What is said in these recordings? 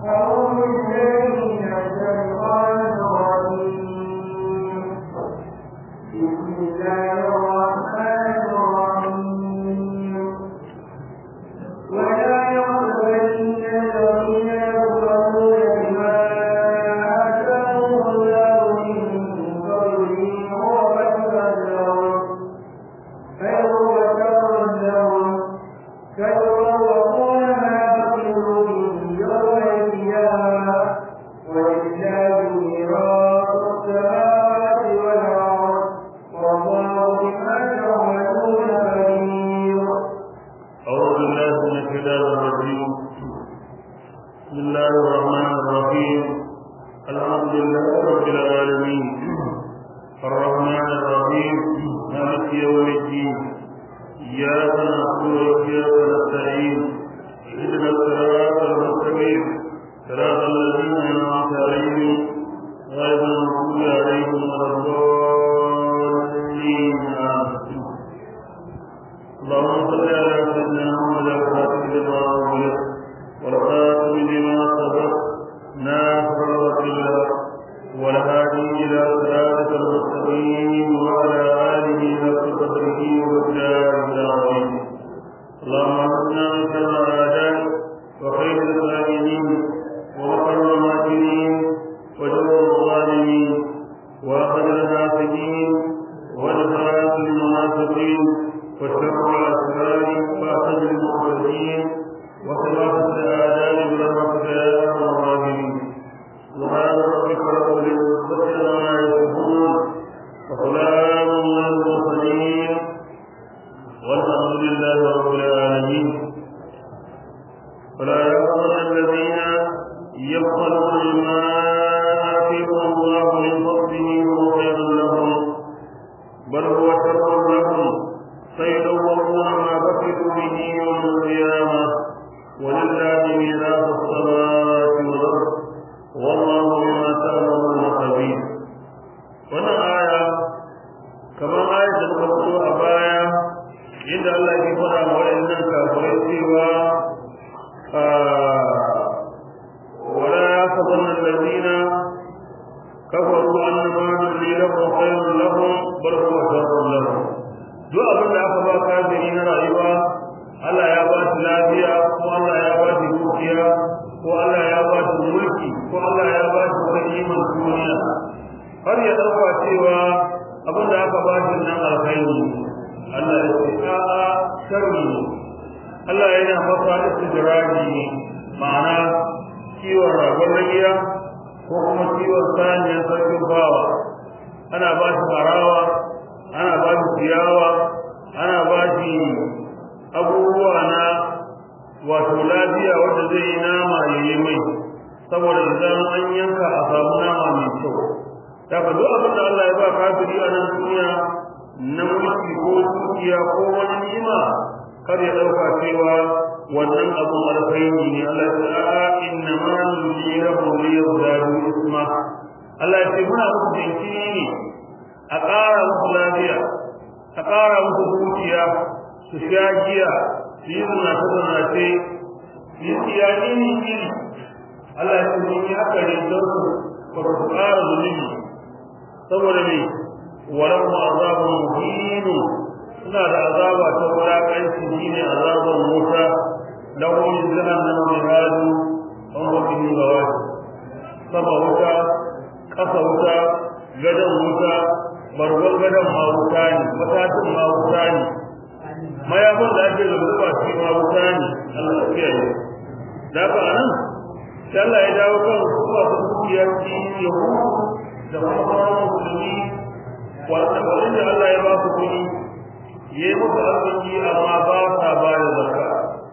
أعوذ بالله من الشيطان الرجيم بسم الله الرحمن الرحيم ولا يقبلن الذين يكفرون بما آتاهم الله من فضله وخيرا لهم خير وشر لهم فيطوقون ما بخلوا به يوم القيامة ولله ميراث السماوات والأرض والله بما تعملون خبير أعوذ بالله من الشيطان الرجيم بسم الله الرحمن الرحيم الحمد لله رب العالمين الرحمن الرحيم مالك يوم الدين إياك نعبد وإياك نستعين اهدنا الصراط المستقيم صراط الذين أنعمت عليهم غير المغضوب عليهم ولا الضالين آمين اللهم صل على سيدنا محمد الفاتح لما أغلق والخاتم لما سبق ناصر الوكيل والهادي إلى صراطك المستقيم وعلى آله حق قدره وبجاه العظيم اللهم اغفرنا من شر أعدائك وخير الكائنين ومكر الماكرين وجور الظالمين وأخذ الناسكين ونفرات المنافقين وشر الأسرار وأخذ المعتدين وخلافة الآداب برحمتك يا أرحم الراحمين سبحان ربك رب العزة عما يصفون وسلام على المرسلين والحمد لله رب العالمين فلا يحزن الذين يبخلون بما آتيهم الله من فضله وهو خير لهم بل هو شر لهم سيدورون ما بخلوا به يوم القيامة ولله ميراث السماوات والأرض والله بما تعملون خبير wannan aya kamar ayat da muka fito a baya inda Allah ke faɗa wa waɗannan kafirai cewa wala yahsabanna alladhina kafaru annama nulli lahum khayrun lahum bal huwa sharrun lahum duk abin da aka ba kafiri na rayuwa Allah ya ba shi lafiya ko Allah ya ba shi dukiya ko Allah ya ba shi mulki ko Allah ya ba shi wani iman duniya har ya dauka cewa abin da aka ba shi nan alkhairi Allah ya ce a'a sharri Allah yana masa istidraji ne ma'ana kiwon ragon ragiya ko kuma kiwon saniyar sarkin bawa ana ba shi harawa ana ba shi ciyawa ana ba shi abubuwa na wato lafiya wanda zai yi nama ya yi mai saboda idan an yanka a samu nama mai kyau daga duk abin da Allah ya ba kafiri a nan duniya na mulki ko dukiya ko wani ni'ima kar ya dauka cewa wannan abun alkhairi ne Allah ya ce a inna ma nulirahu liyazdadu isma Allah ya ce muna muku jinkiri ne a ƙara musu lafiya a ƙara musu dukiya su sha giya su yi zinace zinace su yi tsiyaƙi ne iri Allah ya ce mun yi haka ne don su ba su ƙara zunubi saboda me walau azabun muhinu suna da azaba ta wulaƙanci shine azaban wuta lahum min jahannama mihadu wa hum bihi ghawati sama wuta ƙasa wuta gadon wuta bargon gadon ma wuta ne matatin ma wuta ne mayafin da ake zaba shi ma wuta ne Allah ya kiyaye da ka anan sai Allah ya dawo kan kuma su dukiyar ci yahudu da kuma sauran musulmi wanda wanda Allah ya ba su kuɗi ya yi musu arziki amma ba sa ba da zakka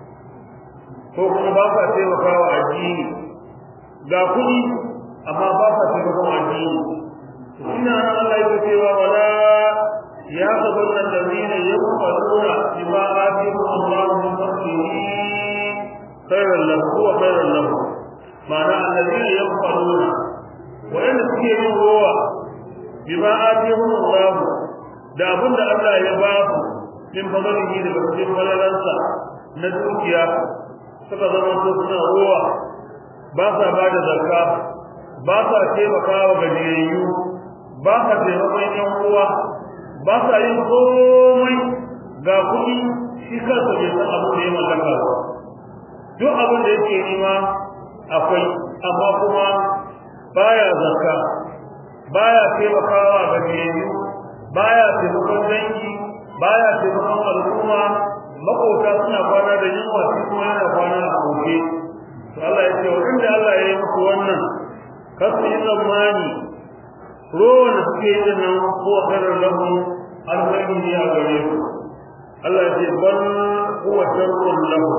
ko kuma ba sa taimakawa addini ga kuɗi amma ba sa taimakon addini ina nan Allah ya cewa wala ya sabanna allazina yaquluna bima atihum Allah min fadlihi khairan lahu wa khairan lahu ma'ana allazina yaquluna wa inda suke yin ruwa bima atihum Allah da abinda Allah ya ba su min fadlihi daga cikin falalansa na dukiya suka zama su suna ruwa ba sa ba da zakka ba sa taimakawa gajiyayyu ba sa taimakon yan uwa ba sa yin komai ga kuɗi shi kansa bai san abin da ya mallaka ba duk abin da yake nema akwai amma kuma baya zakka baya taimakawa gajiyayyu baya taimakon dangi baya taimakon al'umma makota suna kwana da yunwa shi kuma yana kwana a koke to Allah ya ce wanda Allah ya yi muku wannan kasu yi tsammani ruwan da suke yi nan ko khairar lahum alkhairi ne a gare su Allah ya ce bal huwa sharrun lahum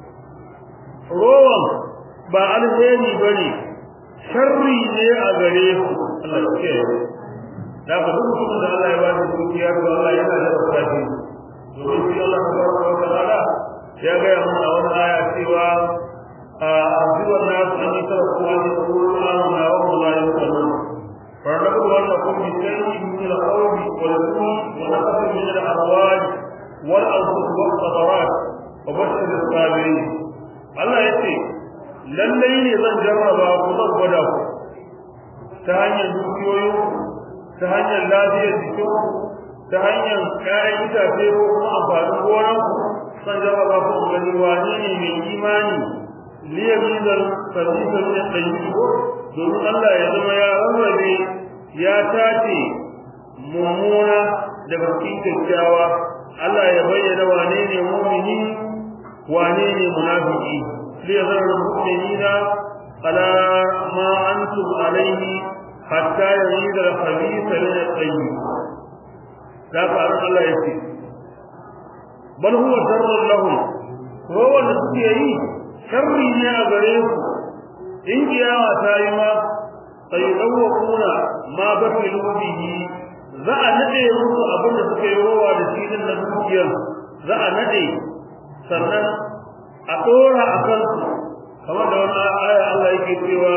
ruwan ba alheri bane sharri ne a gare su Allah ya ce da ba duk mutum da Allah ya ba shi dukiya to Allah yana da rafashi domin shi Allah tabaraka wa ta'ala ya ga ya mun a wannan aya cewa أعذب الناس أن يتركوا أن يقولوا آمنا وهم لا يفتنون فلنبلونكم بشيء من الخوف والجوع ونقص من الأموال والأنفس والثمرات وبشر الصابرين الله يقول lallai ne zan jarraba ku zan gwada ku ta hanyar dukiyoyin ta hanyar lafiyar jikin ta hanyar ƴaƴan itace ko kuma amfanin gonan ku zan jarraba ku gani wane ne mai imani liyamizar fadisar ne ɗanyi domin Allah ya zama ya rarrabe ya tace mummuna daga cikin kyakkyawa Allah ya bayyana wane ne mumini wane ne munafiki liyazar mu'minina ala ma antum alaihi hatta yamiza al-khabitha min at-tayyib da ka Allah ya ce bal huwa darrun lahum ruwan da suke yi sharri ne a gare su in kiyama ta yi ma sai dawwakuna ma bakilu bihi za a nade musu abin da suka yi rowa da shi din na dukiyar za a nade sannan a dora a kansu kamar da wani aya Allah yake cewa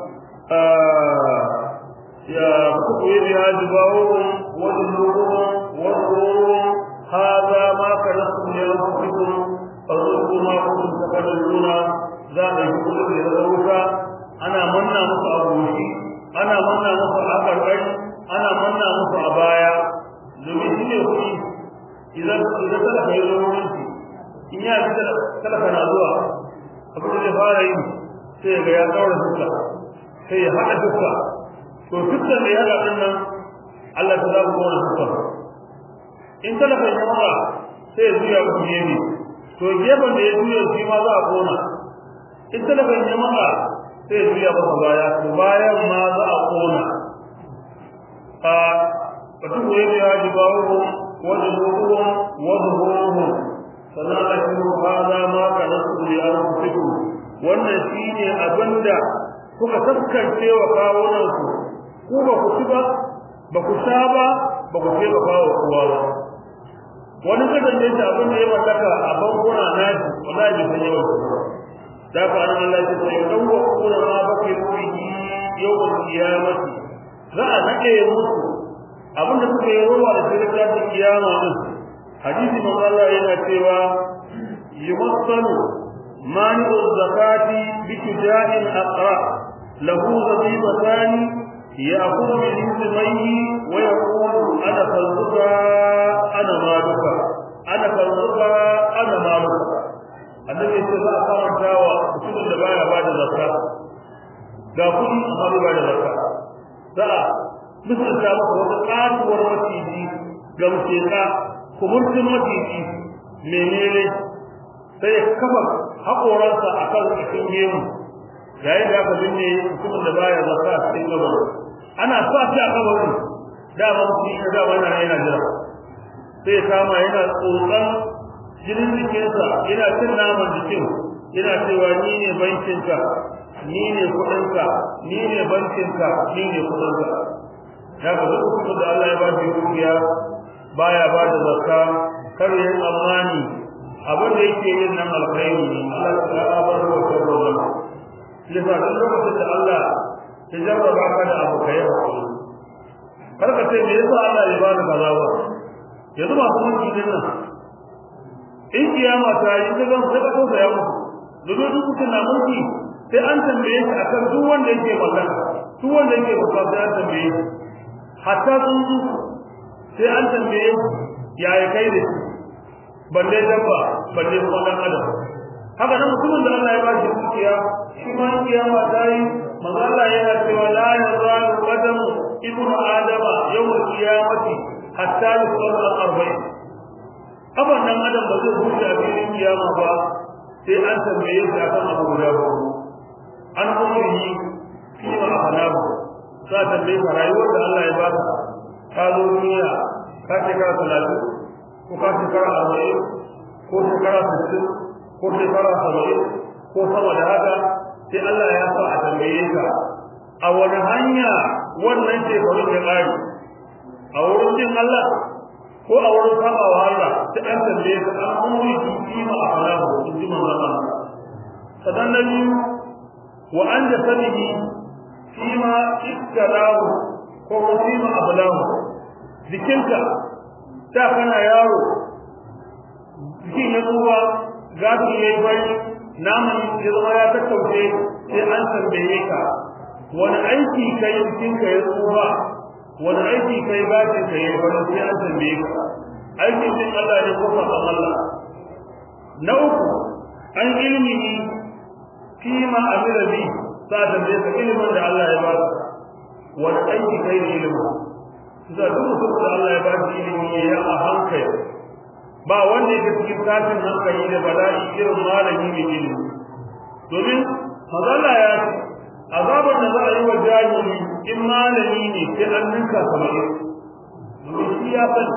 ya kuku yi biya jibawun wa zunubuhum wa zuruhum hadha ma kanastum li anfusikum farko ma kun saka da juna za a yi kullu da wuta ana manna muku a goshi ana manna muku a karkai ana manna muku a baya domin shi ne kuɗi idan idan kada ka yi wurin shi in ya ji kada kana zuwa abin da zai fara yi sai ga ya daura fuska sai ya haɗa fuska to fuskar da ya haɗa ɗin nan Allah ta za ku kona fuskar in talaka ya maka sai ya zuya ku gefe to gefen da ya juya shi ma za a kona in talakan ya maka sai ya juya masa baya to bayan ma za a kona a batun da ya biya jibawu wa zuhuruhum wa zuhuruhum sannan a cikin hada ma ka nasu li anfusikum wannan shine abinda kuka taskance wa kawunan ku ku ba ku ci ba ba ku sha ba ba ku ce ba kawo kowa ba wani kadan da abin da ya mallaka a bankuna na shi wallahi bai san yawan su da ka an Allah ya ce dan wa kuna ma baki ruhi yawmal qiyamati za a nade musu abin da suka yi ruwa da sai da kiyama din hadisi manzo Allah yana cewa yumassalu mani'u zakati bi tujahil aqra lahu zabibatani يأخذ من رزقيه ويقول أنا فالرضا أنا مالك أنا فالرضا أنا مالك annabi ce za a karanta wa mutumin da baya bada zakka ga kudi amma bai bada zakka za a misalta maka wata katuwar maciji ga muteka kumurtin maciji menene sai ya kafa haƙoransa a kan cikin gemu yayin da aka binne mutumin da baya zakka a cikin gabarin ana sa shi a kabarin dama mutum ya dama yana yana jira sai kama yana tsotsan jinin jikinsa yana cin naman jikin yana cewa ni ne bankinka ni ne kuɗinka ni ne bankinka ni ne kuɗinka ya ga duk mutum da Allah ya ba shi dukiya baya ba da zakka kar ya yi tsammani abin da yake yin nan alkhairi ne Allah ta bar wa sharru zama yasa duk lokacin da Allah ya jarraba ka da abu kai hakuri kar ka ce me yasa Allah ya bani kaza ba yanzu ba kuma kidin nan in kiyama ta yi ta zan sai ka kausa ya mutu domin duk mutum na mulki sai an tambaye shi akan duk wanda yake magana duk wanda yake bauta sai an tambaye shi hatta tsuntsu sai an tambaye shi yaya kai da shi balle dabba balle kuma dan adam haka nan mutumin da Allah ya ba shi dukiya shi ma kiyama ta yi manzo Allah yana cewa la yazalu qadam ibnu adama yawm al-qiyamati hatta yusalla al-arba'in kaban dan adam ba zai huce a filin kiyama ba sai an tambaye shi akan abu guda ba an umrihi fi ma afanahu za ta tambaye ka rayuwar da Allah ya baka ka zo duniya ka shekara talatin ko ka shekara arba'in ko shekara sittin ko shekara saba'in ko sama da haka sai Allah ya sa a tambaye ka a wani hanya wannan shekarun ya ƙare a wurin jin Allah ko a wurin saba wa Allah sai an tambaye ka an umri fi ma afanahu in ji manzon Allah sadan na biyu wa an jasadihi fi ma ikkalahu ko fi ma ablahu jikinka da kana yaro jikin ya tsuwa gafi ya yi bari naman ya zama ya tattauce sai an tambaye ka wani aiki kai jikinka ya tsuwa wani aiki kai gashin ka ya bari sai an tambaye ka aikin din Allah ne ko sabon Allah na uku an ilmihi kima amira bi sa tambaye ka ilimin da Allah ya baka wani aiki kai da ilimin da duk mutum da Allah ya ba shi ilimi ya a hankali ba wanda yake cikin tashin hankali da bala'i irin malami mai ilimi domin mazalla ya ce azabar da za a yi wa jahili in malami ne sai an ninka saba'in domin shi ya san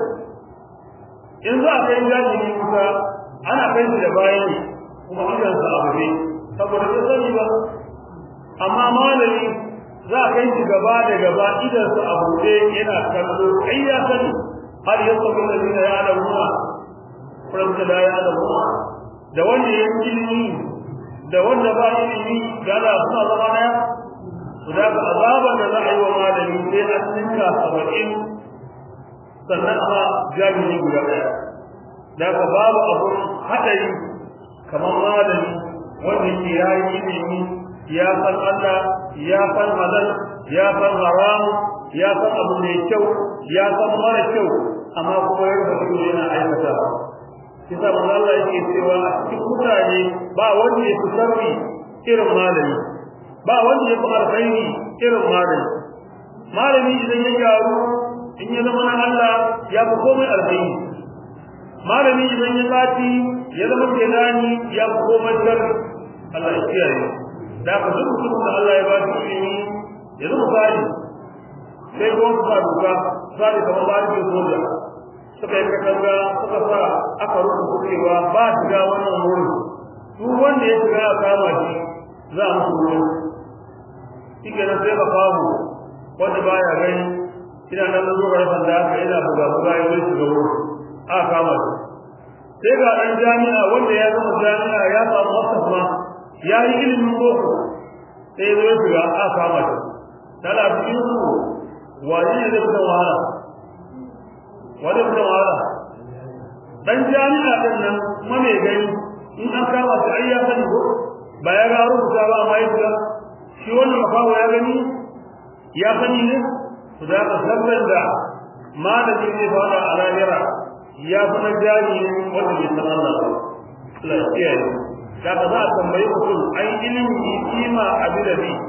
in za a kai jahili kusa ana kai shi da bayan kuma idansa a buɗe saboda bai sani ba amma malami za a kai shi gaba da gaba idan su a buɗe yana kallo kai ya sani har ya sabu da zina ya da ruwa faranta da ya da ruwa da wanda ya ilimi da wanda ba ilimi da da suna zama daya su da ga azaban da za a yi wa malami sai an ninka saba'in sannan ma jami'i guda ɗaya da ka babu abun haɗari kamar malami wanda ke yayi ilimi ya san Allah ya san halal ya san haram ya san abu mai kyau ya san mara kyau amma kuma ya rubuta yana aikata kisa manzo Allah yake cewa a cikin mutane ba wanda ya fi sharri irin malami ba wanda ya fi alkhairi irin malami malami idan ya gyaru in ya zama na Allah ya fi komai alkhairi malami idan ya bati ya zama kelani ya fi komai sharri Allah ya kiyaye da ka duk mutum da Allah ya ba shi ilimi ya zama misali sai ko su sa duka misali kamar ba shi soja suka yi katanga suka sa aka rubuta cewa ba shiga wannan wurin duk wanda ya shiga a kama shi za a musu wurin shi ke sai ka famu wanda baya gani ina nan zo ga sanda haka ina buga buga ya zai shiga wurin a kama shi sai ga ɗan jami'a wanda ya zama jami'a ya samu wasafa ya yi ilimin boko sai zo shiga a kama shi tana cikin su wani ne zai fita wahala wani fita wahala dan jami'a din nan kuma mai gani in an kama shi ai ya sani ko ba ya ga rubuta ba amma ya shi wannan mafawo ya gani ya sani ne to da ka sabban da malami ne fara a lahira ya fi na jami'i wanda bai san Allah ba Allah ya kiyaye da ka za a tambayi mutum an ilimi kima abin da bi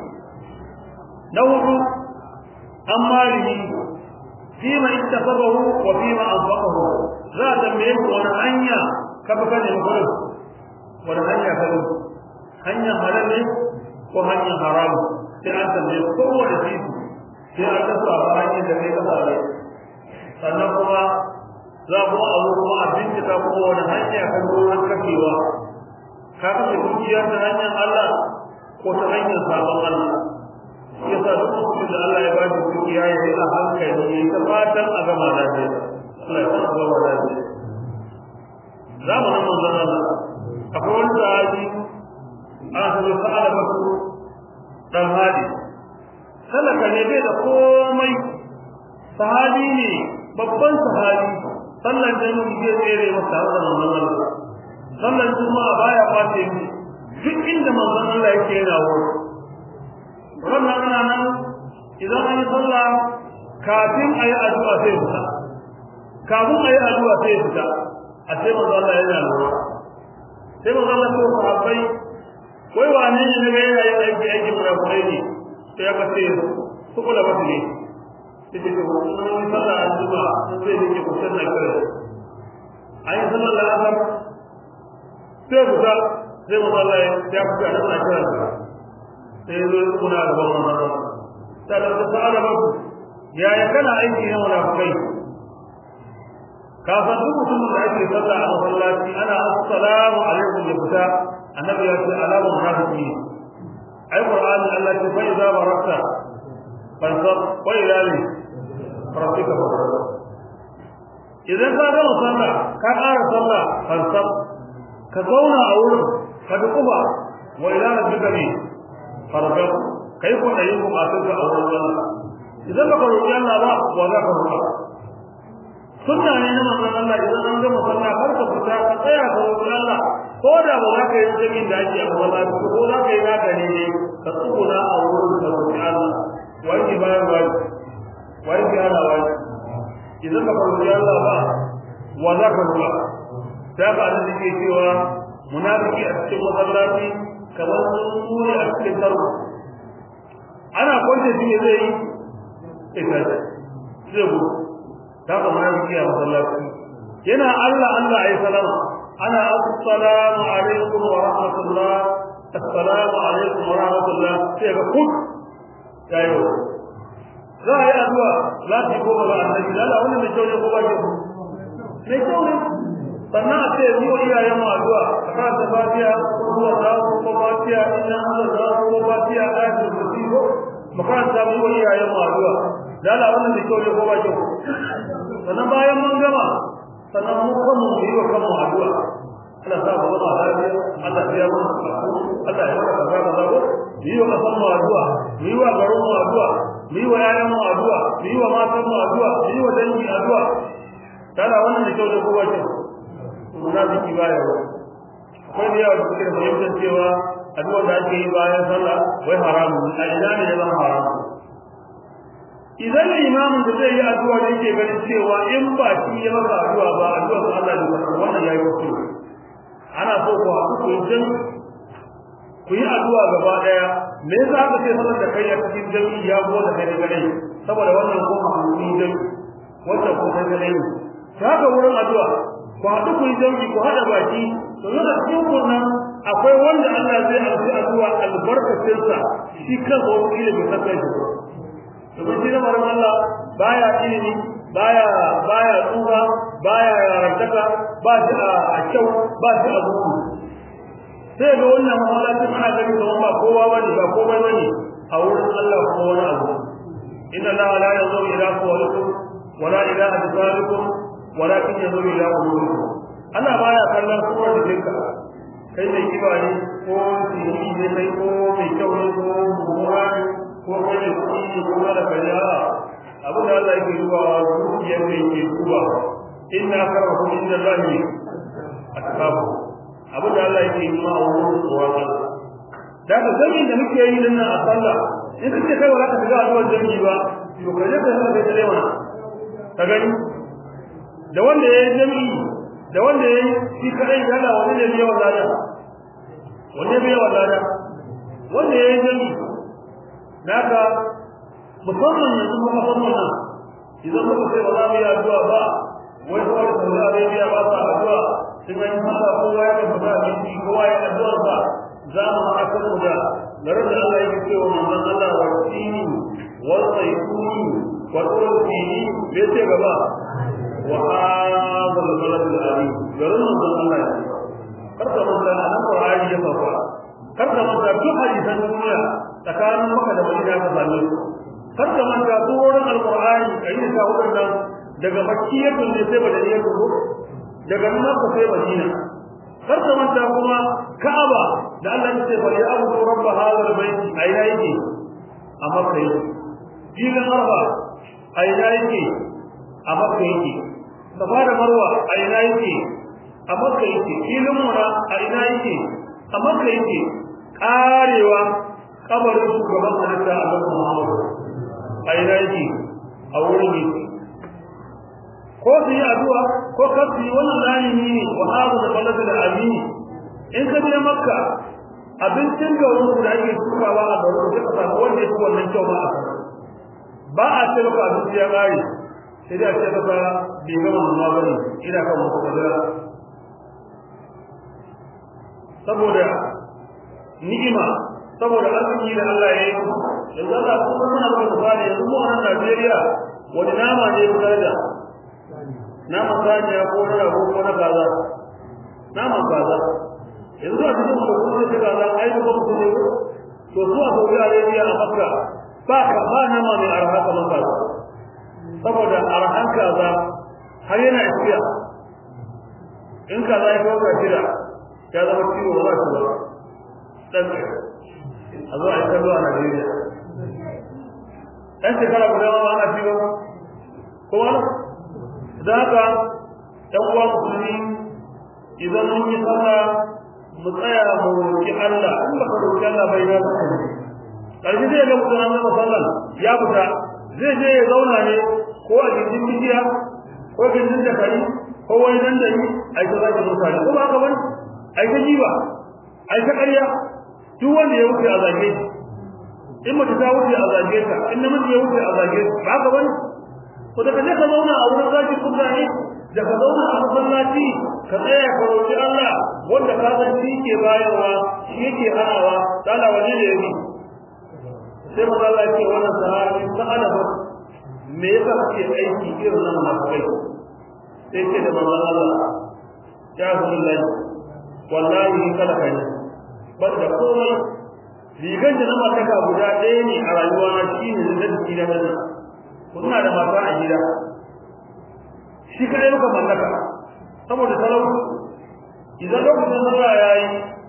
na hudu an malihi fima ittafabahu wa fima anfaqahu za a tambaye ku wani hanya ka fi kane mutum wani hanya ka bi hanyar halal ne ko hanyar haram sai an tambaye kowane titi sai an kasa ba hanyar da kai kasa ne sannan kuma za kuma a zo kuma a bincika kuma wani hanya kan ruwan kashewa ka kashe dukiyar ta hanyar Allah ko ta hanyar sabon Allah shi yasa duk mutum da Allah ya bashi dukiya ya yi a hankali ya ta fatan a gama lafiya Allah ya san a gama lafiya zamanin manzon Allah akwai wani sahabi ana sanar sa'ala basu dan hadi talaka ne bai da komai sahabi ne babban sahabi sallan jami'i zai tsere masa da manzon Allah sallan juma'a baya kwace mi duk inda manzon Allah yake yana wurin wannan ana nan idan an yi sallah kafin a yi addu'a sai fita kafin a yi addu'a sai fita a sai manzon Allah yana lura sai manzon Allah ko sahabbai wai wane ne ne yana yin aiki aiki munafukai ne sai aka ce su kula ba ne sai ce ko mun sallah an zuba sai ne ke kusan na kare ayi sallar da asar sai fita sai manzon Allah ya fita da na kira sai zo kuna da ban manzon sai da sa'ala ba ya ya kana aiki ne munafukai kafin duk mutumin da ake sallah a masallaci ana assalamu alaikum ya fita annabi ya ce alamun munafiki ai qur'ani Allah ce fa idza barakta fansab wa ila li rabbika farghab idan ka ga sallah ka ƙara sallah fansab ka zauna a wurin ka dukuba wa ila rabbika ne farghab kai ko da yin bukatun ka a wurin Allah idan baka roƙi Allah ba wa za ka roƙa sunna ne na manzon Allah idan an gama sallah har ka fita ka tsaya ka roƙi Allah ko da ba za ka yi jami'in da ake a wala ko za ka yi naka ne ne ka tsuguna a wurin da roƙi Allah wani bayan wani wani ki ana wani idan ka roƙi Allah ba wa za ka roƙa da ba da take cewa munafiki a cikin masallaci kamar sun ne a cikin tarko ana kwance shi ne zai yi sai zai gudu ta ka munafiki a masallaci yana Allah Allah ayi salama ana assalamu alaikum wa rahmatullah assalamu alaikum wa rahmatullah sai ga kut yayo za a yi addu'a za ta yi goma ga annabi lalla wani mai kyau ne ko ba kyau mai kyau ne sannan a ce yi wa iyayen mu addu'a a kan ta fatiya ko zuwa ta ko fatiya inna Allah za ko fatiya ayatul kursi ko makaranta mu wa iyayen mu addu'a lalla wani mai kyau ne ko ba kyau sannan bayan mun gama sannan mu kanmu mu yi wa kanmu addu'a Allah sa mu zama lafiya Allah ya mu Allah ya maka kaza kaza ko mu yi wa kasan mu addu'a mu yi wa garin mu addu'a mu yi wa yayan mu addu'a mu yi wa matan mu addu'a mu yi wa dangi addu'a kana wannan da kyau da kowa ce munafiki baya wa akwai da yawa da suke da fahimtar cewa addu'a da ake yi bayan sallah wai haramu a ina ne ya zama haramu idan imamin da zai yi addu'a da yake ganin cewa in ba shi ya maka addu'a ba addu'a ko Allah ne karɓa wannan yayi wasu ana so ku haɗu ku yi ku yi addu'a gaba daya me yasa aka ce saboda kai a cikin jami'i ya go da kai gare saboda wannan ko mahimmi dai wannan ko kai gare ne haka wurin addu'a ku haɗu ku yi jami'i ku haɗa baki to yana cikin wannan akwai wanda Allah zai alfi addu'a albarkacinsa shi kansa wani ilimi bai san kai shi domin shi na marin Allah baya ilimi baya baya tsufa baya yarantaka ba shi a kyau ba shi a buku sai ga wannan mahalacin ana gani kamar ba kowa bane ba komai bane a wurin Allah ko wani abu inna la la yanzuru ila qawlikum wala ila absarikum walakin yanzuru ila qulubikum Allah baya kallon kowa da jinka kai mai kiba ne ko sirri ne kai ko mai kyau ne ko mummuna ne ko kai ne kuɗi ko mara kariya abin da Allah yake duba zuciyar da yake duba inna karahu inda Allahi atqabu abin da Allah yake yi ma a wurin tsoron Allah da ka zami da muke yi dinnan a sallah in kace kai wala ka shiga addu'ar jami'i ba to kai ka haka kai dai wannan ka gani da wanda yayi jami'i da wanda yayi shi kadai da Allah wanda ne biya wallada wanda biya wallada wanda yayi jami'i naka musamman yanzu kuma musamman idan muka sai ba za mu yi addu'a ba wai kawai da Saudi Arabia ba sa addu'a sai mai fara kowa ya fada miki kowa ya addu'a ba za mu haɗa kanmu da garin da Allah yake cewa manzon Allah wa tini wa saytuni wa tulfini bai ce gaba wa hadha al-balad al-alim garin manzon Allah karka manta nan Qur'ani ya fafa karka manta duk hadisan duniya tsakanin maka da Madina ka same su karka manta duk wurin al-Qur'ani ayi da wadannan daga makkiyatun ne sai madaniyatun ko daga makka sai madina kar ka manta kuma ka'aba da Allah ya ce fa ya abu rabb hadha albayt aina yake a makka yake filin arba aina yake a makka yake safa da marwa aina yake a makka yake filin mura aina yake amma kai yake karewa kabarin shugaban halitta a kan Muhammadu a ina yake a wurin yake ko su yi addu'a ko kar su yi wannan lalini ne wa hadu da balada da amini in ka je makka abincin garin ku da ake tukawa a garin ku ka samu wanda yake wannan kyau ba a ba a ce maka abinci ya kare sai dai a ce maka bai gama nuna ba ne ina kan muku kadara saboda ni'ima saboda arziki da Allah ya yi yanzu Allah kuma muna ba misali yanzu mu a nan Najeriya wani nama ne ya daraja nama saniya ko na rago ko na kaza nama kaza yanzu a cikin da kuma shi kaza ai da kuma ne to su a Saudi Arabia a Makka ba ka ba nama mai arha kamar kaza saboda arhan kaza har yana iskiya in kaza ya kawo ka shida ya zama ciwo ba za su ba dan a zo a yi kallo a Najeriya ɗan shekara guda ma ana ciwo ko wani da haka ɗan uwa musulmi idan mun yi sallah mu tsaya mu roki Allah in baka roki Allah bai ba ka karshe zai ga mutum an zama sallah ya fita zai je ya zauna ne ko a gindin bidiya ko gindin da kai ko wani nan da yi ai ta zaki mutane ko ba ka bane ai ta jiba ai ta ƙarya duk wanda ya wuce a zage shi in mace ta wuce a zage ta in namiji ya wuce a zage shi ba ka bane ko da kaje ka zauna a wurin zaki mutane da ka zauna a masallaci ka tsaya ka roki Allah wanda ka san shi ke bayarwa shi yake hanawa dala wani ne yake sai manzo Allah ya ce wannan sahabi sa'ala ba me yasa kake aiki irin nan masu kai sai ce da manzo Allah ya Rasulullahi wallahi kala kai ban da komai rigan da na mataka guda ɗaya ne a rayuwa na shine da jiki na nan kuna da mata a gida shi kai muka mallaka saboda talauci idan lokacin sallah yayi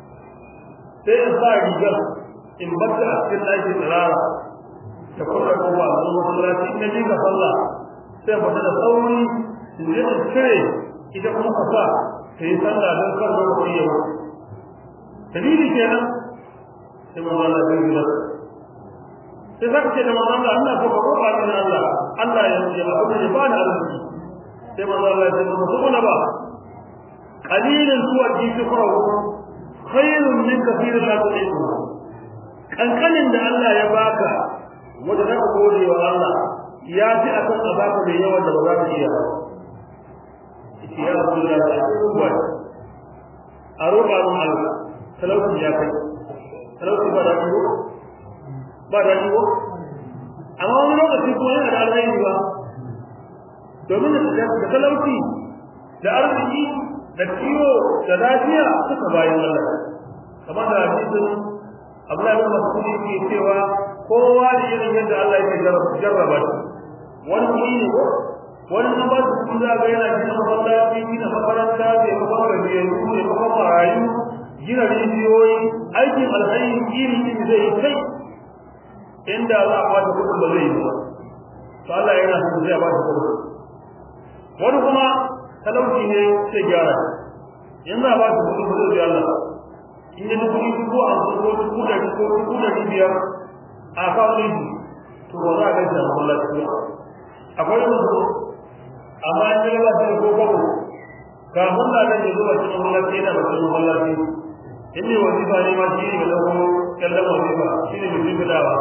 sai in sa rigar in bata a cikin ɗakin tsirara da kuma kuma a zuwa masallaci in naji ga sallah sai fata da sauri in je in cire ita kuma ka sa ta yi sallah don kar da kuɗi yau dalili kenan sai manzo Allah ya gida sai zaka ce da manzo Allah Allah ko ba ko ba ni Allah Allah ya yi abu da ba da arziki sai manzo Allah ya ce musu kuna ba qalilan huwa jisfahu khairun min kathirin la tu'idu kankanin da Allah ya baka wanda zaka gode wa Allah ya fi akan a baka mai yawa da ba za ka iya ba ya Rasulullah wa a roƙa mun Allah talauci ya kai talauci ba da ko ba da ko amma wani lokaci kuma yana da alheri ba domin da talauci da arziki da ciwo da lafiya suka bayan Allah kamar da hadisin Abdullahi bin Mas'ud yake cewa kowa da irin yadda Allah yake jarraba shi wani kuɗi ne ko wani na ba su kuɗi za ga yana gina masallaci gina makaranta ne kuma gajiyayyu ne kuma marayu gina rijiyoyi aikin alhairi iri iri zai kai inda za a bata kuɗin ba zai yi ba to Allah yana son zai ba shi kuɗin wani kuma talauci ne sai gyara in za a ba shi kuɗin ba zai Allah in yi dubu dubu hamsin ko dubu ɗari ko dubu ɗari biyar a kawo shi to ba za a gaisa a masallaci ba akwai musu amma in yi ba shi ko kwabo kafin da nan ya zuba cikin masallaci yana ba cikin masallaci in ne wazifa ne ma shi ne ga ɗauko kallon wazifa shi ne mai jibilawa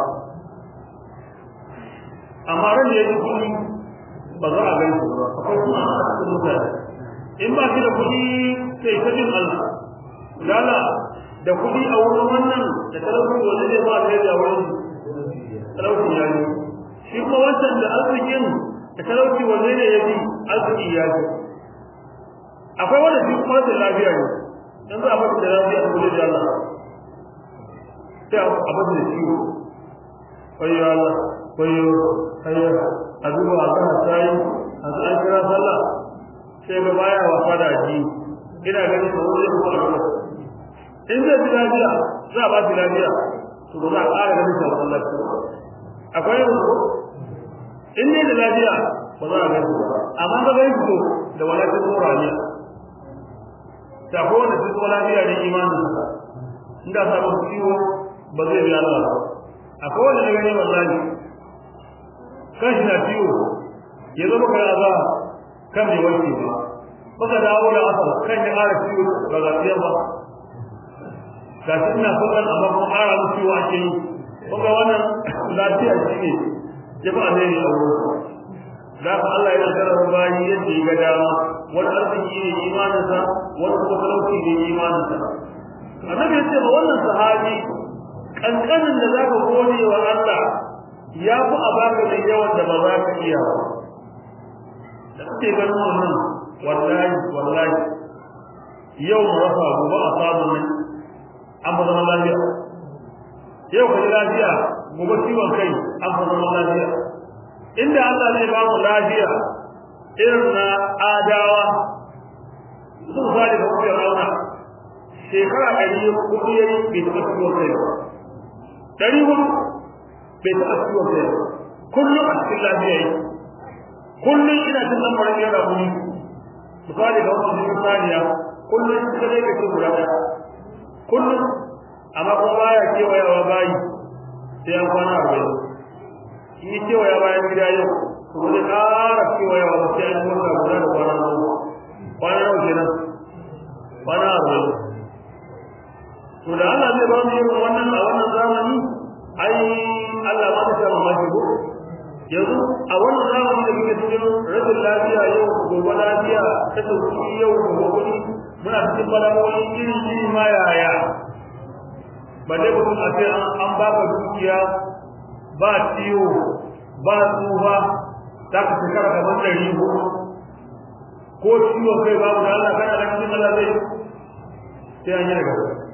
amma ran da ya ji kuɗi ba za a gaisu ba akwai kuma a cikin mutane in ba shi da kuɗi sai ta jin Allah lala da kuɗi a wurin wannan da talauci wanda zai ba ta da wurin talauci ya yi shi kuma wancan da arzikin da talauci wanda ne ya fi arziki ya fi akwai wanda shi kuma da lafiya ne in za a bata da lafiya ta kula da Allah sai a bata da ciwo wayo Allah wayo hayya a zuwa a kan sai a zai kira sallah sai ga baya wasa da ji ina ganin da wani kuma in zai ji lafiya za a ba shi lafiya to ba za a ƙara ganin shi a masallaci akwai yanzu in ne da lafiya ba za a gani ba amma ga gani to da walakin tsoraniya ta ko wanda su lafiya da imanin sa inda sabon ciwo ba zai biya Allah ba akwai wanda na gani wallahi kan shi na ciwo ya zama kai aza kan bai warke ba baka dawo da asar kan ya ƙara ciwo ba ga biya ba ga shi ina sauran amma kuma ƙara mu ciwo ake yi kuma wannan lafiya shi ne ya ba zai yi a wurin da ka Allah ya karara bayi yadda ya ga dama wani arziki ne imaninsa wani kuma talauci ne imaninsa annabi ya ce ba wannan sahabi kankanin da zaka gode wa Allah ya fi a baka da yawan da ba za ka iya ba da kake ganin wannan wallahi wallahi yau mu rasa gobe a samu nan an ba zama lafiya yau ka ji lafiya gobe ciwon kai an ba zama lafiya inda Allah zai ba mu lafiya irin na adawa sun zali da kuma rauna shekara ɗari hudu yayi bai taɓa ciwon kai ba ɗari hudu bai taɓa ciwon kai ba kullum a cikin lafiya yi kullum ina cin lamarin yana muni misali ga wasu jikin saniya kullum suka zai ka ce guda ɗaya kullum amma kuma baya kewayawa bayi sai an kwana arba'in in yi kewaya bayan gida yau kuma zai ƙara kewayawa ba sai an yi wata guda da kwana goma kwana nawa kenan kwana arba'in to da Allah zai ba mu irin wannan a wannan zamani ai Allah ba ta mamaki ko yanzu a wannan zamani da muke cikin rashin lafiya yau gobe lafiya ta sauki yau gobe kuɗi muna cikin bala'o'i iri iri ma yaya ba dai mutum a ce an baka dukiya ba ciwo ba tsufa za ka shekara kamar ɗari hudu ko ciwon kai babu da Allah kana da cikin Allah zai sai an yi daga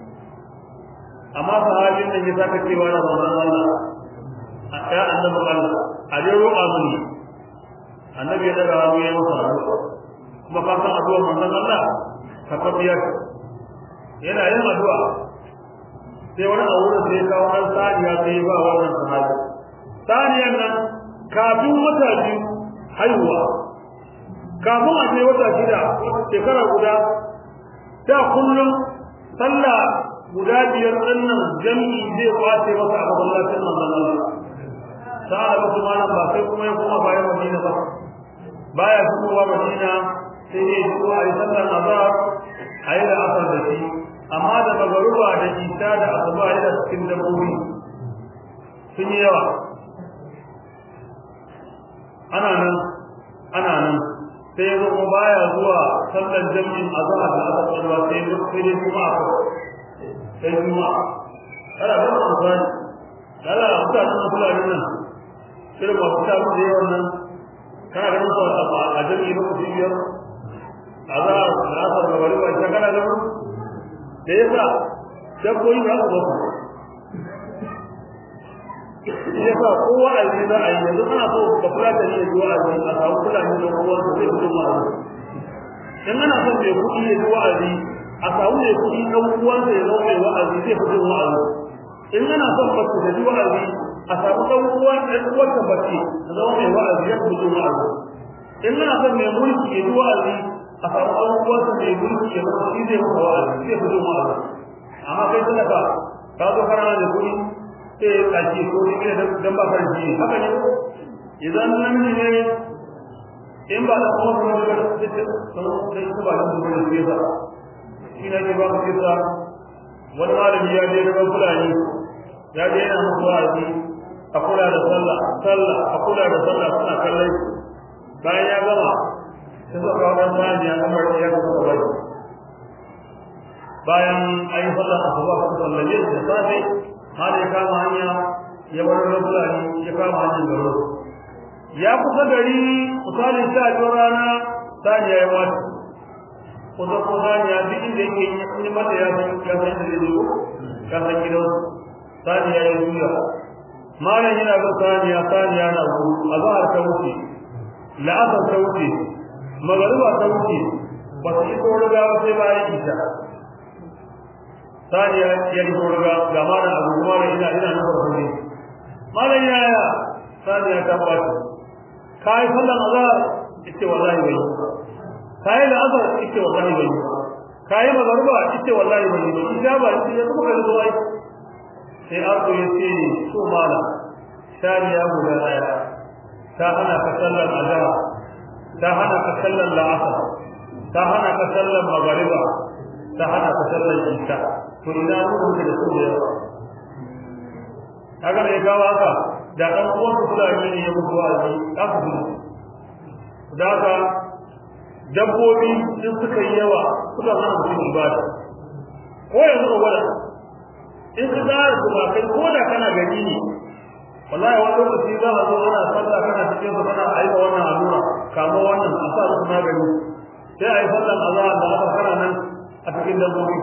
amma sahabin nan ya saka cewa da manzon Allah a ya annabi Allah a dai roƙa mini annabi ya daga hannu ya masa addu'a kuma ka san addu'ar manzon Allah ka tabiya yana yin addu'a sai wani a wurin sai kawo ɗan saniya sai ba wannan sahabi saniyan nan kafin wata biyu haihuwa kafin a ce wata shida shekara guda da kullum sallah guda biyar ɗinnan jami'i zai kwace masa a masallacin manzon Allah sa'a da kuma nan ba sai kuma ya koma bayan Madina ba baya fitowa Madina sai dai shigo a yi sallar azhar a yi da asar da shi amma da magaruba da isa da asuba da cikin dabbobi sun yi yawa ana nan ana nan sai ya kuma baya zuwa sallar jami'in azhar da asar da sai sai dai kuma sai kuma kada ba mu amfani kada mutanen fulani nan irin ba fita mu da yawan nan kana ganin su a jami'i lokaci biyar azhar da asar da magariba ita kana ganin da yasa dabbobi ba su ba yasa kowa a yi za a yi yanzu ana so ba kula da ne zuwa a yi a samu kula ne da kowa su zai fito ma'a in ana son mai kuɗi ya ji wa'azi a samu mai kuɗi ɗan uwansa ya zama mai wa'azi zai fito wa'azi in ana son mace da ji wa'azi a samu ɗan uwan ɗan uwansa mace da zama mai wa'azi ya fito wa'azi in ana son mai mulki ya ji wa'azi a samu ɗan uwansa mai mulki ya zama shi zai fito wa'azi zai fito wa'azi amma kai talaka ka zo kana da kuɗi sai ya kace ko shi ne dan ba ka ji haka ne idan namiji ne in ba da kuma kuma da sai sai ba da kuma da sai ba shi ne ba ku kisa wani malami ya je daga fulani ya je yana musu wa'azi a kula da sallah sallah a kula da sallah suna kallon bayan ya gama sai suka kawo dan sani ya kamar ya ga suka bai bayan ayi sallah asuba ko sallah yin da safe har ya kama hanya ya bar fulani ya kama hanyar garo ya kusa gari misali sha biyu rana sani ya yi wata kusa ko sani ya duk inda yake yi mata ya san ya san da zai zo ya san gidan sani ya yi juya malam yana ga sani ya sani yana gudu azhar ta wuce la'asar ta wuce magariba ta wuce ba su iso riga ba sai bayan isha sani ya yi riga ga malam abu kuma da ina ina nufar kuɗi malam yaya sani ya tabbata kai sallan azhar ite wallahi bai kai da azhar ite wallahi bai kai magarba ita wallahi bane ba ita ba ita ya kuma kai zuwa sai arko ya ce so mala shariya guda daya ta hana ka sallar azhar ta hana ka sallar la'asar ta hana ka sallar magariba ta hana ka sallar isha to ina rubuta da su da yawa kaga da gawa haka da dan uwan ku fulani ne ya mutu a ji aka gudu da haka dabbobi sun suka yi yawa suka hana mutum ibada ko yanzu ka gwada in ka zara su ba kai ko da kana gani ne wallahi wani lokaci za a zo ana sallah kana cikin su kana aika wannan allura kamo wannan a sa su magani sai a yi sallan azhar da aka kana nan a cikin dabbobi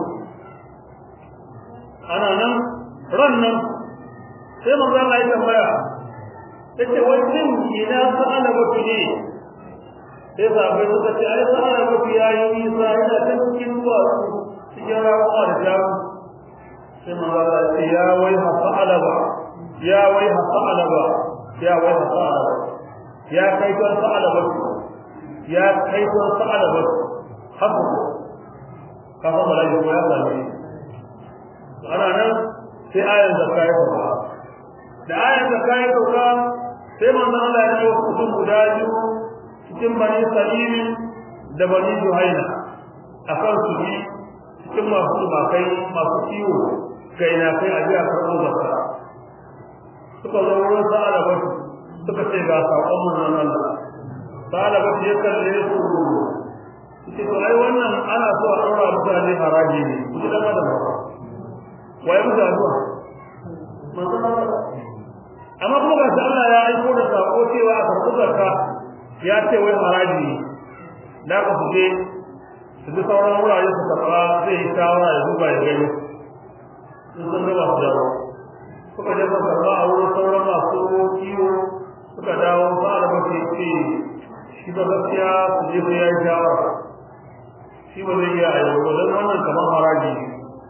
ana nan ran nan sai manzo Allah ya tambaya yace wannan ina sa'ala baki ne sai sahabbai suka ce ai sa'ala baki yayi nisa ina ta cikin zuwa cikin rawa da jaru sai manzo Allah ya ce ya wai sa'ala ba ya wai sa'ala ba ya wai sa'ala ba ya kai ton sa'ala ba ya kai ton sa'ala ba haka ka san malaiku ya sani ana nan sai ayan zakka ya fara da ayan zakka ya fara sai manzo Allah ya ce mutum guda biyu cikin bani salim da bani juhaina akan su bi cikin masu tumakai masu ciwo kai na kai ajiya karɓo zakka suka zo wurin sa'ala ba suka ce ga saƙon manzon Allah sa'ala ba ya kalle su ce to ai wannan ana so a ɗaura mutane haraji ne ku da da ba waye mutu addu'a manzon Allah amma kuma ga Allah ya aiko da sako cewa a karɓi zakka ya ce wai haraji ne da ka su je su bi sauran wurare su karɓa zai yi shawara ya duba ya gani sun san gaba su dawo suka je suka karɓa a wurin sauran masu kiwo suka dawo ba da mafi ce shi ba gaskiya su je su ya yi shawara shi ba zai iya ayyau ba don wannan kamar haraji ne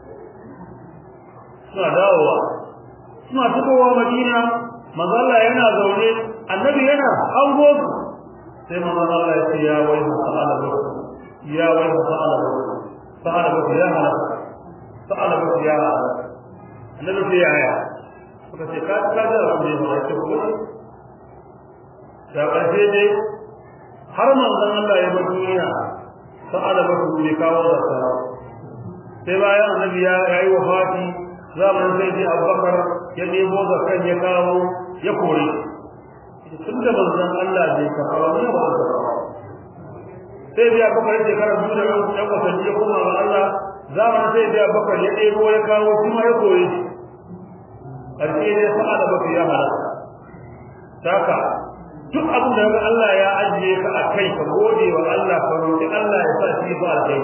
suna dawowa suna fitowa madina manzo Allah yana zaune annabi yana hango su sai manzo Allah ya ce ya wai sa'ala ba ya wai sa'ala ba sa'ala ba ya hala sa'ala ba ya hala annabi sai ya haya suka ce ka ka da rabu ne ba ce ko da ƙarshe dai har manzon Allah ya bar duniya sa'ala ba bai kawo da sai bayan annabi ya yi wafati zamanin sai ji abubakar ya nemo zakan ya kawo ya kore tun da manzon Allah bai kafa ba ne ba sai biya bakar shekara biyu da ɗan watanni ya koma ga Allah zamanin sai biya bakar ya ɗebo ya kawo kuma ya kore shi ƙarshe ne sa'ada baka ya halaka saka duk abin da Allah ya ajiye ka a kai ka gode wa Allah ka roƙi Allah ya sa shi ba kai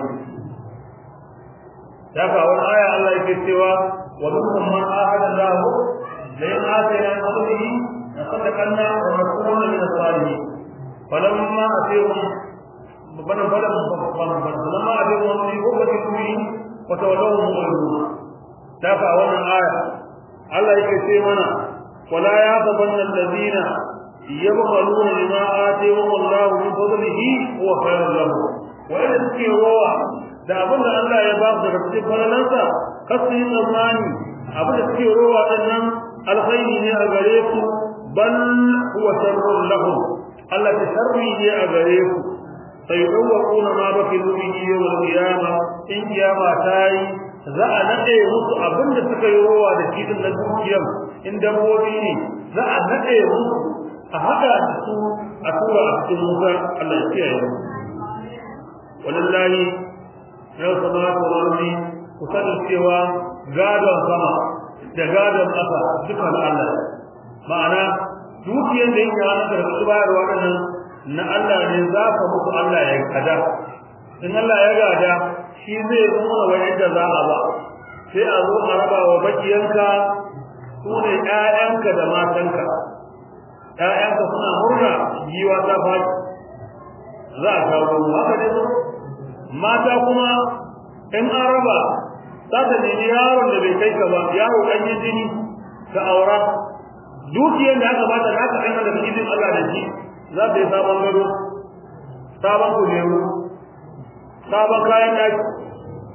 saka wani aya Allah yake cewa ومنهم من آهد الله لئن آتينا من فضله لصدقنا ونكون من الصالحين فلما أتيهم فلما فلما أتيهم في غرفة كله وتولوهم مغلبون تابع وانا آية الله يكفي منا ولا يحسبن الذين يبخلون بما آتيهم الله من فضله هو خير لهم وإن تكيروا da abin da Allah ya ba su daga cikin falalansa kasu yi tsammani abin da suke rowa ɗannan alkhairi ne a gare su bal huwa sharrun lahum Allah ta sharri ne a gare su sai dawwaquna ma baki bihi yawm al-qiyamah in kiyama ta yi za a nade musu abin da suka yi rowa da shi din na dukiyar in dabbobi ne za a nade musu a hada su a tura a cikin wuta Allah ya kiyaye walillahi yau samatu wal ardi ku sani cewa gadon sama da gadon ƙasa duka na Allah ma'ana dukiyar da yake hannun da su bayarwa nan na Allah ne za ka muku Allah ya gada in Allah ya gada shi zai nuna wa yadda za a ba sai a zo a raba wa bakiyanka su ne ƴaƴanka da matanka ƴaƴanka suna murna giwa ta faɗi za a kawo haka ne mata kuma in an raba za ta nemi yaron da bai kai ka ba yaro ɗan yi jini ka aura dukiyar da aka bata da aka aika da izinin Allah da shi za ta yi sabon gado sabon kujeru sabon kayan ɗaki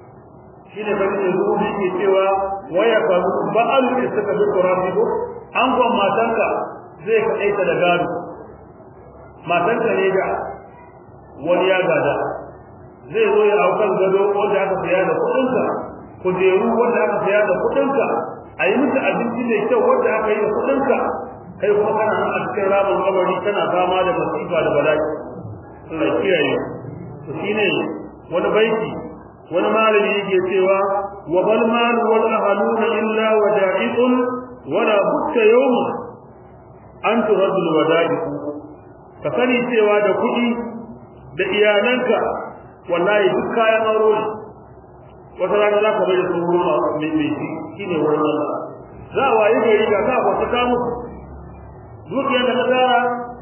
shine bani da zuwa ke cewa waya ka ba'al da suka bi qur'ani ko an gon matanka zai ka aita da gado matanka ne da wani ya gada zai zo ya aukar gado wanda aka saya da kudinka kujeru wanda aka saya da kudinka a yi musu abinci mai kyau wanda aka yi da kudinka kai kuma kana nan a cikin ramin kabari kana fama da masifa da bala'i Allah kiyaye to shine wani baiti wani malami yake cewa wa bal mal wal ahluna illa wada'iqun wala butta yawm an turaddu al wada'iq ka sani cewa da kudi da iyalanka wallahi duk kayan aro ne wata rana za ka bai da su ruwa mai mai shine wurin Allah za a waye gari ga ka wata ka musu dukiyar da ka tsara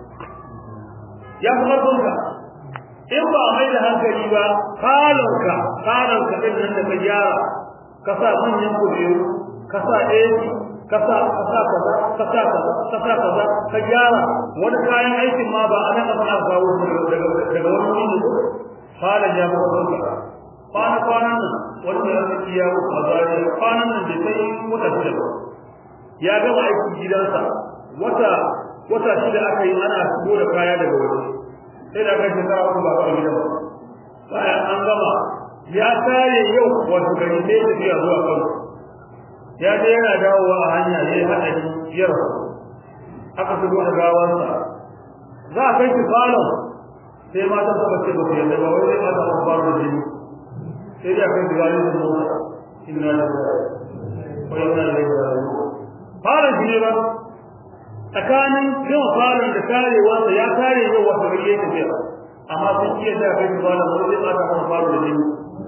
ya fi ƙarfinka in ba mai da hankali ba falonka falonka ɗin nan da ka gyara ka sa manyan kujeru ka sa AC ka sa ka sa kaza ka sa kaza ka sa kaza ka gyara wani kayan aikin ma ba ana ka fara kawo daga daga wani wuri ne falon ya fi ƙarfinka kwana kwanan nan wanda ya fi ya a zariya kwanan nan da sai wata shida ba ya gama aikin gidansa wata wata shida aka yi ana shigo da kaya daga waje sai da kai shekara uku ba ka gidan ba bayan an gama ya tare yau wato gari sai tafiya zuwa Kano ya je yana dawowa a hanya ya yi haɗari biyar aka shigo da gawansa za a kai shi falon sai matan suka ce ba su yadda ba wai zai mata su faru da jini sai da kai shiga yin mota inna lillahi wa inna ilaihi raji'un falon shi ne ba tsakanin yawan falon da karewarsa ya kare yau wata gari ya tafiya amma sun iya da kai falon wani zai mata kan falon da jini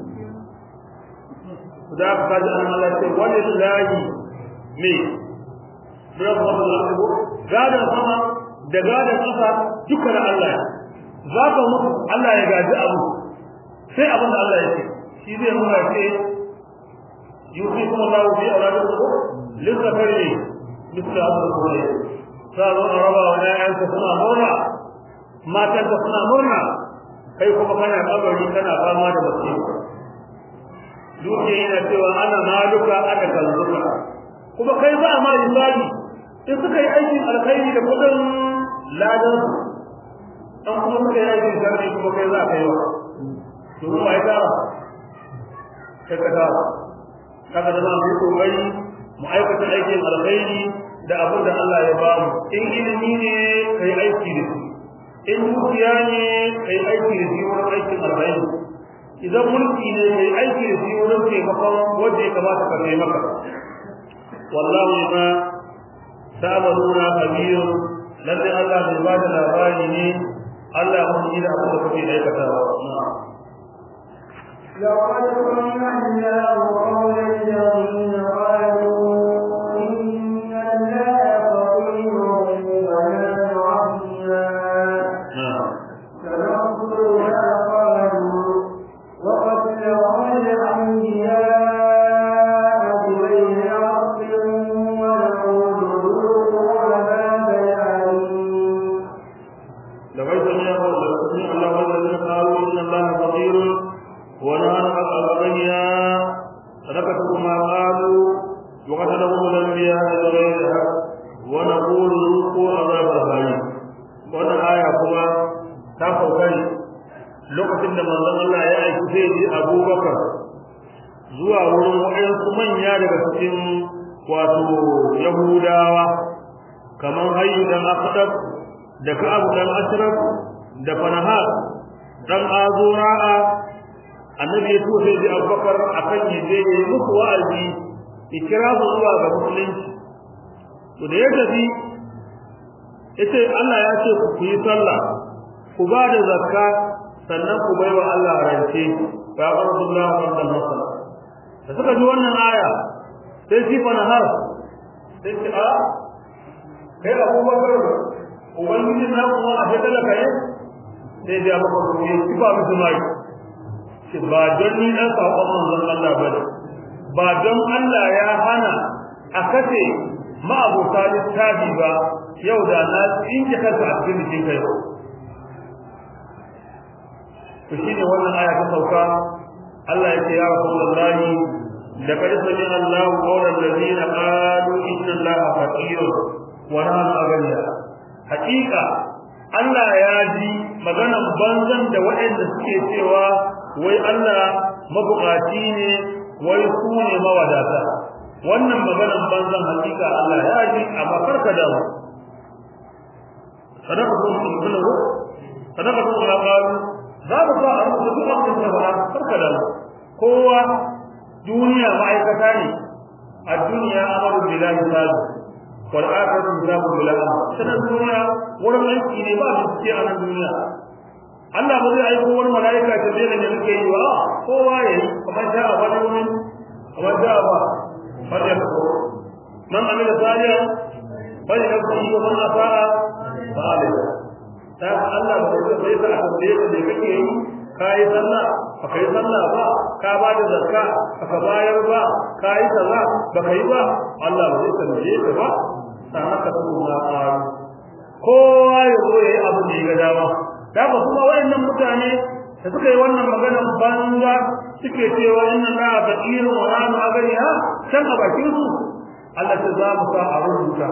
da aka kaji an Allah ce wani lahi ne da kuma da Allah gadan sama da gadan kasa duka da Allah za ka mutu Allah ya gaji abu sai abin da Allah ya ce shi zai nuna ce yusi kuma Allah bi auladikum lizakari misla abdul sa zo a raba wa ƴaƴanka suna murna matanka suna murna kai kuma kana kabari kana fama da musiba dukiya yana cewa ana maluka ana kalluka kuma kai ba ma ibadi in suka yi aikin alkhairi da kudin ladan an kuma suka yi aikin sharri kuma kai za ka yi wa to mu ai tara kai ka tara kaga da mu yi kokari mu aikata aikin alkhairi da abin da Allah ya ba mu in ilimi ne kai aiki da shi in dukiya ne kai aiki da shi wurin aikin alkhairi idan mulki ne kai aiki da shi wurin taimakon wanda ya kamata ka taimaka wallahu ma ta'maluna kabir lalle Allah bai ba da labari ne Allah mun yi da abin da kuke aikatawa لقد سمعنا قول الذين قالوا إن الله فقير ونحن عظيما سننظر ما قالوا وقتلهم الأنبياء بغير حق ونقول ذوقوا عذاب الأليم لقد سمع سمع الله الذين قالوا ان الله فقير ونحن اغنياء فنكتب ما قالوا وقتلهم الانبياء بغير حق ونقول ذوقوا عذاب الحريق wannan aya kuma ta sauka ne lokacin da manzon Allah ya aiki sai ji Abubakar zuwa wurin wayansu manya daga cikin wato Yahudawa kamar Hayyu dan Aqdab da Ka'ab dan Ashraf da Fanahat dan Azura'a annabi ya tuwa sai Abubakar akan yaje ya yi musu wa'azi ikira su zuwa ga musulunci to da ya tafi yace Allah ya ce ku yi sallah ku ba da zakka sannan ku baiwa Allah rance fa Abdullah bin Mas'ud da suka ji wannan aya sai shi Fanahar sai ce a kai Abubakar ubangiji na kuma a ta talaka ne sai da maka kuma ya kifa musu mai shi ba don ni dan sakon manzon Allah bane ba don Allah ya hana a kace ma'abuta littafi ba yau da na tsinke kansa a cikin jikin kai to shine wannan aya ta sauka Allah ya ce ya Rasulullahi laqad sami'a Allahu qawla allazina qalu inna Allaha faqirun wa nahnu aghniya haqiqa Allah ya ji maganan banzan da waɗanda suke cewa wai Allah mabukaci ne wai su ne mawadata wannan maganan banzan hakika Allah ya ji amma karka da mu sadaqatu kullu sadaqatu la qalu za mu sa a rubuta duk abin da ba karka da mu kowa duniya ma'aikata ne a duniya amaru billahi ta'ala wal akhiratu hisabu billahi sanan duniya wurin aiki ne ba su ce a nan duniya Allah ba zai aiko wani malaika ta zai da yake yi wa kowa yayi kamar da a wani wani kamar da ba fadda ko man amila salihan bali da kuma yi man asaa ba alai ta Allah ba zai sai ta tambaye ka da kake yi kai sallah ba kai sallah ba ka ba da zakka ka bayar ba kai kaza ba kai ba Allah ba zai tambaye ka ba sana ka kuma kowa ya zo yayi abu da ya ga dama daga kuma wayannan mutane da suka yi wannan magana banza suke cewa inna la faqiru wa la magariha san a bakin su Allah ta za mu sa a rubuta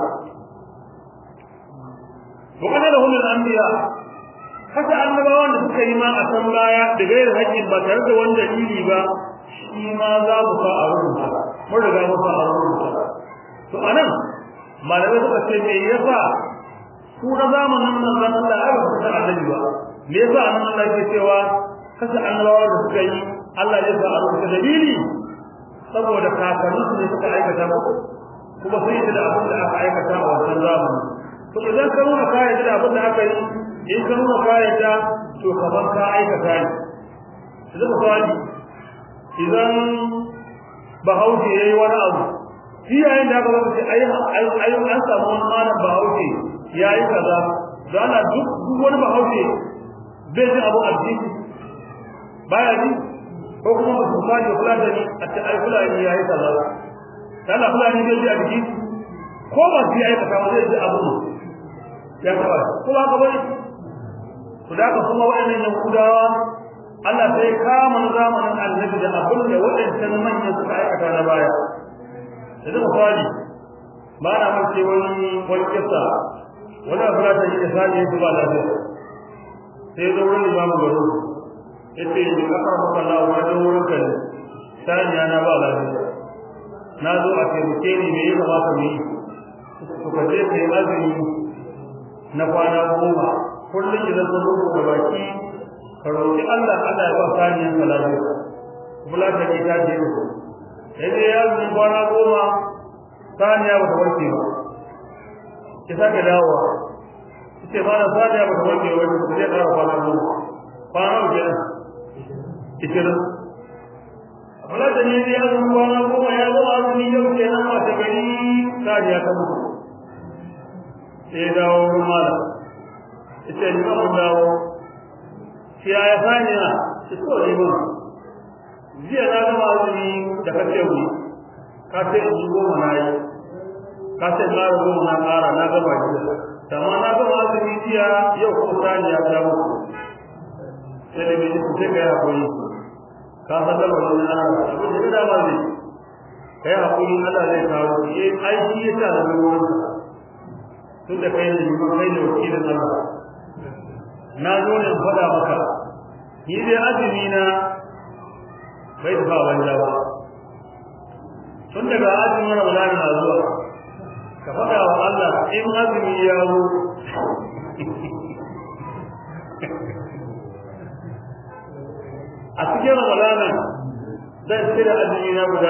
wa kana lahum al-anbiya haka annabawan da suka yi ma a san baya da gairar haƙƙin ba tare da wani dalili ba shi ma za mu sa a rubuta mun riga mu sa a rubuta to anan malamai suka ce me yasa ku na zamanin manzon Allah ya ba ta annabi ba me yasa annabi Allah ke cewa kasa annabawa da suka yi Allah ya sa a rubuta dalili saboda kakannin su ne suka aikata ba kuma sun yi da abin da aka aikata a wancan zamani to idan ka nuna ka yarda da abin da aka yi in ka nuna ka yarda to kamar ka aikata ne idan misali idan bahaushe ya yi wani abu shi yayin da aka zama ce ai an samu wani malam bahaushe ya yi kaza da ana duk duk wani bahaushe bai ji abu addini baya ji ko kuma ba su kaji fulani a ce ai fulani ya yi kaza da Allah fulani bai ji addini ko ba su yi kaza zai ji abu ya kaba ko ba ka bari to da kuma waɗannan yahudawa Allah sai kama zamanin annabi da abin da waɗancan manyan suka aikata na baya yanzu misali ba na mace wani wani kisa wani abu da yi isali ya ba lafiya sai zo wurin imamu garo ya ce yi kafar maka na wani wurin kan saniya na ba lafiya na zo a taimake ni me ya kamata mu yi to ka je ka yi azumi na kwana goma kullum idan ka zo da baki ka roƙi Allah Allah ya ba saniyan ka lafiya kula da ke ta je ku sai dai ya zo kwana goma saniya ba ta warke ba ki sake dawowa ce ba na saniya ba ta warke ba ku zai ƙara kwana goma kwana uku kenan ishirin kula da ne dai ya zo kwana goma ya zo azumi yau kenan wata gari saniya ta mutu sai dawo wurin malam ita ne ba mun dawo shi ya ya saniya shi ko ne ba jiya na gama azumi da kace mu ka ce in goma na yi ka ce na goma na ƙara na gama jiya amma na gama azumi jiya yau ko saniya ta mutu sai da bai sai ka yi hakuri ka san da wannan ana abin da da ba zai kai hakuri Allah zai kawo shi ai shi yasa da ruwan tun da kai ne kuma kai ne wakilin Allah na zo ne faɗa maka ni dai azumi na bai da ba wanda ba tun daga azumin Ramadan na zuwa ka faɗa wa Allah in azumi ya zo a cikin Ramadan zan cire azumi na guda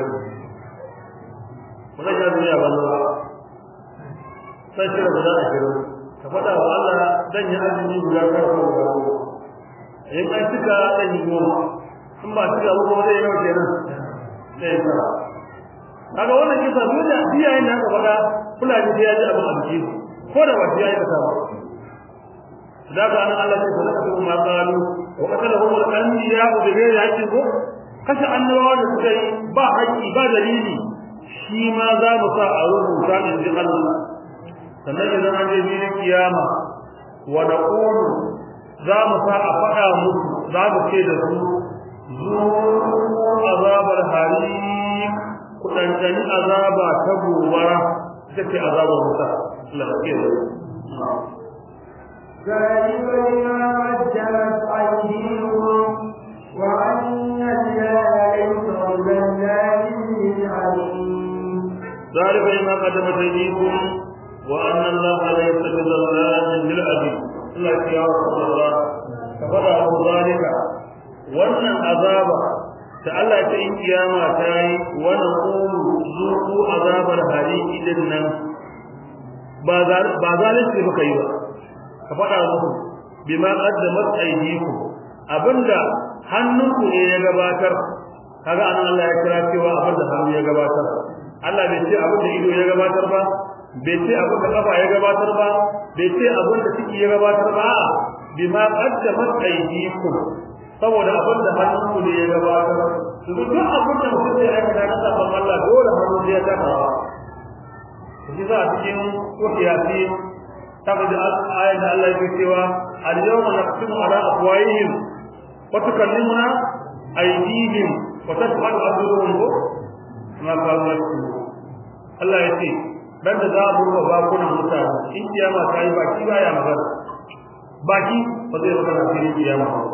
20 wannan azumi ya banza sai cire guda 20 ka faɗa wa Allah zan yi azumi guda karfa guda goma in an cika zan yi goma in ba cika ba kuma zai yawa kenan sai tara kaga wannan kisa duniya iyayen da aka faɗa fulani sai ya ji abin abinci ko da wasu ya yi kasa ba da ka nan Allah sai sadaka su ma qalu wa qatalahum al-anbiya bi ghairi haqqin ko kashe annabawa da suka yi ba haƙƙi ba dalili shi ma za mu sa a rubuta in ji Allah sannan idan an je filin kiyama wa naqulu za mu sa a faɗa musu za mu ce da su zuwa azabar hari kudantani azaba ta gobara take azabar wuta Allah ya kiyaye ذلك بما قدمت أيديكم وأن الله ليس بظلام للعبيد ذلك بما قدمت أيديكم وأن الله ليس بظلام للعبيد الله يا رسول الله فقد ذلك wannan azaba ta Allah ta yi kiyama ta yi wani ƙulu zuku azabar hariki din nan ba zalunci muka yi ba ka faɗa muku bima qaddamat aydikum abinda hannunku ne ya gabatar kaga anan Allah ya kira cewa abinda hannu ya gabatar Allah bai ce abinda ido ya gabatar ba bai ce abinda kafa ya gabatar ba bai ce abinda ciki ya gabatar ba a'a bima qaddamat aydikum saboda abin da hannunku ne ya gabatar su duk abin da mutum zai aikata na sabon Allah dole hannu ne ya taka rawa shi za a cikin kufiyasi ta gaji ayat da Allah yake cewa al-yawma naqsimu ala afwahihim wa tukallimuna aydihim wa tashhadu arjuluhum ma qalu Allah ya ce dan da za a burba bakunan mutane in kiyama ta yi baki baya magana baki ba zai magana cikin kiyama ba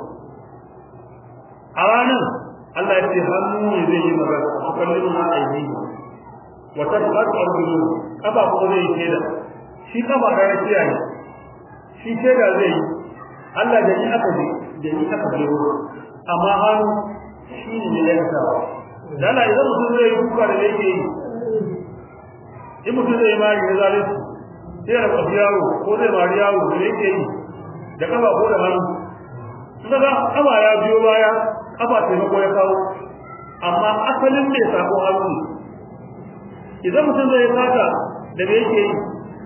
a ranar Allah ya ce hannu ne zai yi magana su kallon na aiki wa tasbatu arjulu kafa ko zai yi da shi kafa da ya ce ne shi ce da zai yi Allah da ni aka ji da ni aka ji amma hannu shi ne ya yi tawa dala idan mutum zai yi kuka da yake yi in mutum zai mari na zalunci sai ya rabu yawo ko zai mari yawo da yake yi da kafa ko da hannu kaga kafa ya biyo baya kafa taimako ya kawo amma asalin mai sako hannu idan mutum zai sata da me yake yi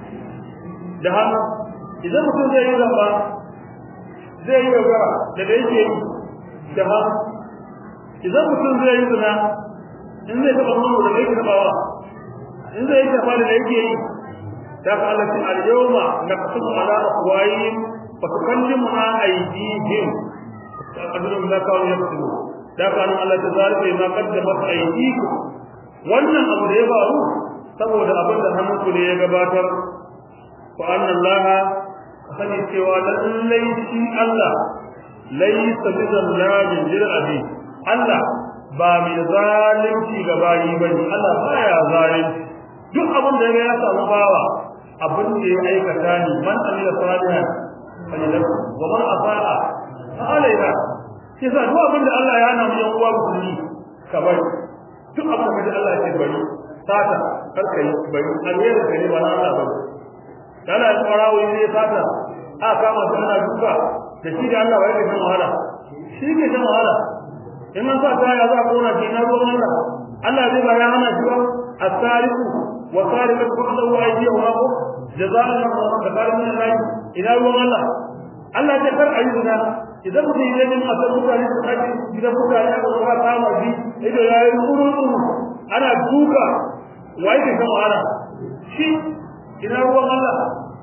da hannu idan mutum zai yi zamba zai yi yaudara da me yake yi da hannu idan mutum zai yi zina in zai taɓa nono da me yake taɓawa in zai yi tafa da yake yi da ka Allah ce al-yawma naqsumu ala afwahihim wa tukallimuna aydihim qadrun ma kanu yaktubu da ka Allah ta zalika ma qaddamat aydikum wannan abu da ya faru saboda abin da hannunku ne ya gabatar fa anna Allah sani cewa lallai shi Allah laysa bi zallamin lil abi Allah ba mai zalunci ga bayi bane Allah baya zalunci duk abin da ya samu bawa abin da ya aikata ne man amila salihan falilahu wa man asaa fa alaiha sai sa duk abin da Allah ya hana mu yan uwa musulmi ka bari duk abin da Allah ya ce bari sata kar kai bari alheri ka ne ba na Allah bari kana yin farawo ne ya sata a kama su ana duka da shi da Allah wai ke wahala shi ke shan wahala in an sa ta ya za a kona shi na ruwan Allah Allah zai ba ya hana shi ba as-sariqu wa sariqatu faqadu aydiyahuma jazaan min min Allah ila ruwan Allah Allah ya kar ayyuna idan mutum ya nemi asar mutane su kaji gidan mutane aka zo ka kama shi ido ya yi tsuru ana duka wai ke kan wahala shi ina ruwan Allah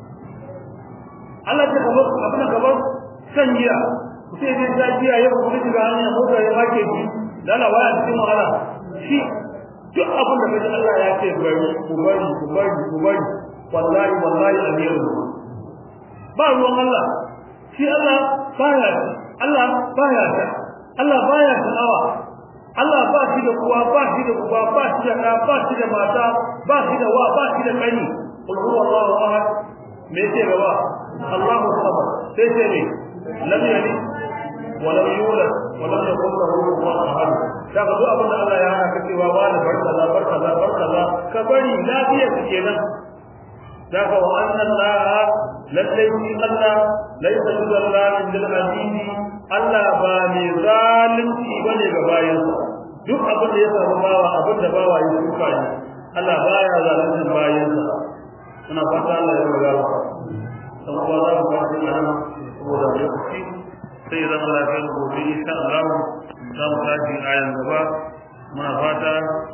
Allah ta kabar abin da kabar san giya sai dai ta giya ya kuma shiga hanya mota ya make shi dala waya cikin wahala shi duk abin da kaji Allah ya ce bari ku bari ku bari ku bari wallahi wallahi amiru ba ruwan Allah shi Allah baya Allah baya ta Allah baya sha'awa Allah ba shi da kuwa ba shi da kuwa ba shi da ɗa ba shi da mata ba shi da wa ba shi da kani qul huwallahu ahad me ce gaba Allahu samad sai ce ne lam yalid wa lam yulad wa lam yakul lahu kufuwan ahad daga duk abin da Allah ya hana ka cewa wani barka za barka za barka za ka bari lafiya kenan daga wa anna Allah lallai shi Allah laisa bizallamin lil azizi Allah ba mai zalunci bane ga bayansa duk abin da ya samu bawa abin da bawa ya shuka ne Allah baya zalunci bayansa ina fata Allah ya riga wa dan uwa za mu fara yin nan saboda lokaci sai zan Allah ya gobe insha Allah za mu tashi ayan gaba muna fata